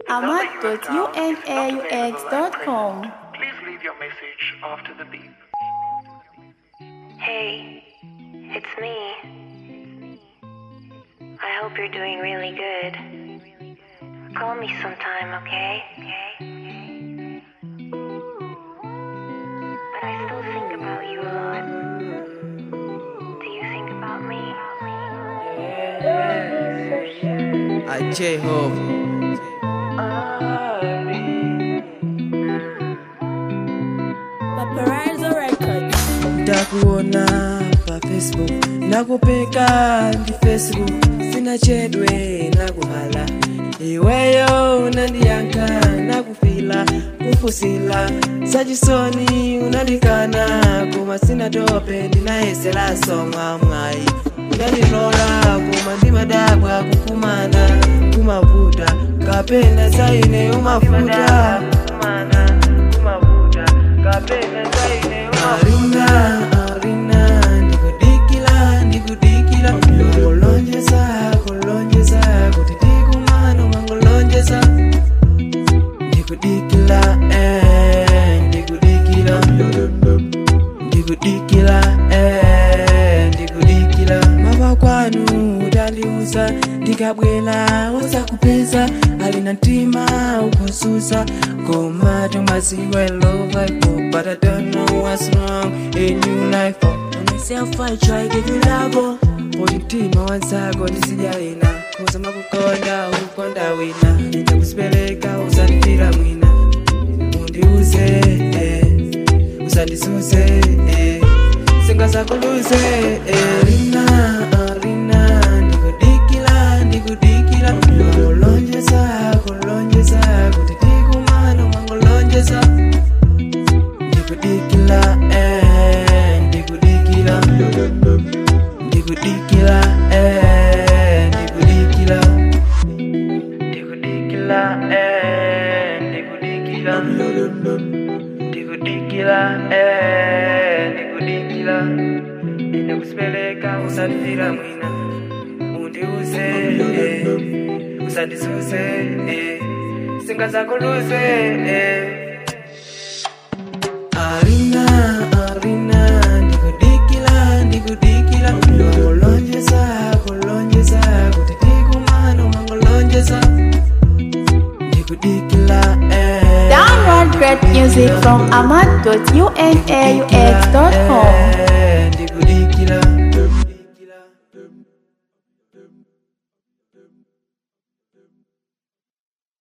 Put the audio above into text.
ahmad.unaux.com. Please leave your message after the beep. Hey, it's me. I hope you're doing really good. Call me sometime, okay? Okay? But I still think about you a lot. Do you think about me? I J-Hope. Paparazzo Records. ndakuona pa facebook nakupeka ndi facebook sina chedwe nakuhala iweyo unandiyankha nakufila kufusila sachisoni unandikana koma sina tope ndinayeselaso mwamwayi unandilola koma ndimadabwa kukumana kumavuta kapena zaine umafuta kukumana kumavuta kapena zaine arina arina ndikudikila ndikudikila ngolonjeza kolonjeza kuti tikumano mangolonjeza ndikudikila eh, ndikudikila ndikudikila eh, ndikudikila mama kwanu utandiuza ndikabwela usakupeza alina mtima ukususa koma tomaziwa love I hope, but I don't know what's wrong in your life oh. myself I try give you love Poti mtima wanzako ndisijalina kusama kukonda ukonda wina nitakusipeleka usandifira mwina undiuze eh, usandisuze eh, singasakuluze eh. Arina, Arina, ndikudikila ndikudikila kulonjeza kulonjeza kuti tikumano mangolonjeza ndikudikila eh, ndikudikila ndikudikila eh, ndikudikila ndikudikila eh, ndikudikila ndikudikila eh, ndikudikila ine kusipeleka usandifira mwina undiuze eh, usandisuze eh, singasakuluze eh. Arina, Arina, ndikudikila, ndikudikila Ngolonjeza, kolonjeza, kuti tikumano mangolonjeza Ndikudikila, eh Download great music from ahmad.unaux.com. eh,